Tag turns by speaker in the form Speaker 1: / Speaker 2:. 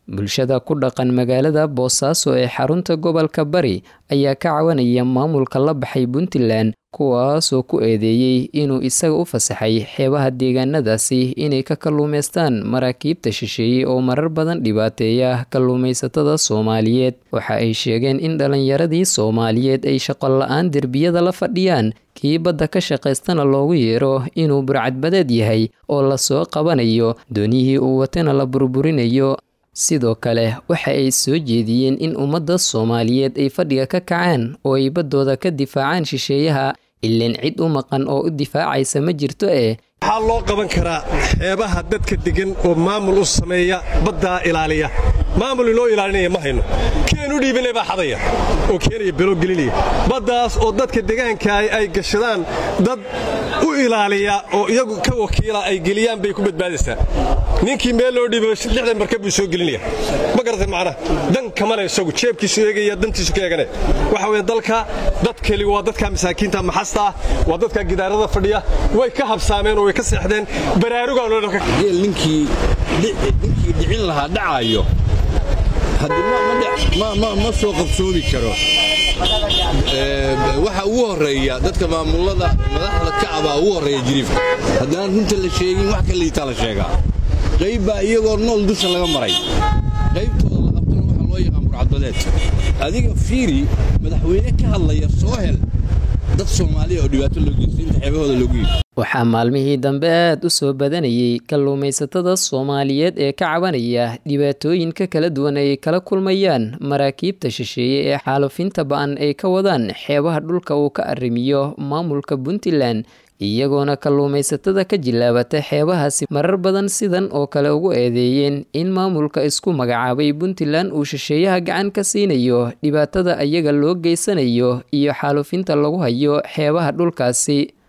Speaker 1: bulshada ku dhaqan magaalada boosaaso ee xarunta gobolka bari ayaa ka cawanaya maamulka la baxay puntland kuwaasoo ku eedeeyey inuu isaga u fasaxay xeebaha deegaanadaasi inay ka kalluumaystaan maraakiibta shisheeyey oo marar badan dhibaateeya kalluumaysatada soomaaliyeed waxa ay sheegeen in dhallinyaradii soomaaliyeed ay shaqo la-aan derbiyada la fadhiyaan kii badda ka shaqaystana loogu yeero inuu burcadbadeed yahay oo lasoo qabanayo dooniyihii uu watana la burburinayo sidoo kale waxa ay soo jeediyeen in ummadda soomaaliyeed ay fadhiga ka kacaan oo ay baddooda ka difaacaan shisheeyaha ileen cid u maqan oo u difaacaysa ma jirto eh
Speaker 2: waxaa loo qaban karaa xeebaha dadka degan oo maamul u sameeya baddaa ilaaliya maamul inoo ilaalinaya ma hayno keenu dhiibinay baa xadaya oo keenaya belo gelinaya baddaas oo dadka degaankaah ay gashadaan dad u ilaaliya oo iyagu ka wakiila ay geliyaan bay ku badbaadaysaa ninkii meel loo dhiiba lixdan markab buu soo gelinaya ma garatay macnaha dan kamana isagu jeebkiisu eegaya dantiisu ka eegane waxa weeye dalka dadkeli waa dadka masaakiinta maxasta ah waa dadka gidaarada fadhiya way ka habsaameen oo way ka seexdeen baraarugaanogeel
Speaker 3: ninkii dhicin lahaa dhacaayo ma soo qabsoomi karo waxa ugu horeeya dadka maamulada madaxda kacbaa ugu horeeya jiriifka haddaan runta la sheegin wax ka liitaa la sheegaa qayb baa iyagoo nool dusha laga maray qaybtooda la qabtana waxaa loo yaqaan burcadbadeed adiga fiiri madaxweyne ka hadlaya soo hel dad soomaaliya oo dhibaato loo geystay inta xeebahooda loogu yidhi
Speaker 1: waxaa maalmihii dambe aad u soo badanayay kalluumaysatada soomaaliyeed ee ka cabanaya dhibaatooyinka kala duwan ay kala kulmayaan maraakiibta shisheeye ee xaalufinta ba-an ay ka wadaan xeebaha dhulka uu ka arrimiyo maamulka puntland iyagoona kalluumaysatada ka jilaabata xeebahaasi marar badan sidan oo kale ugu eedeeyeen in maamulka isku magacaabay puntland uu shisheeyaha gacan ka siinayo dhibaatada ayaga loo geysanayo iyo xaalufinta lagu hayo xeebaha dhulkaasi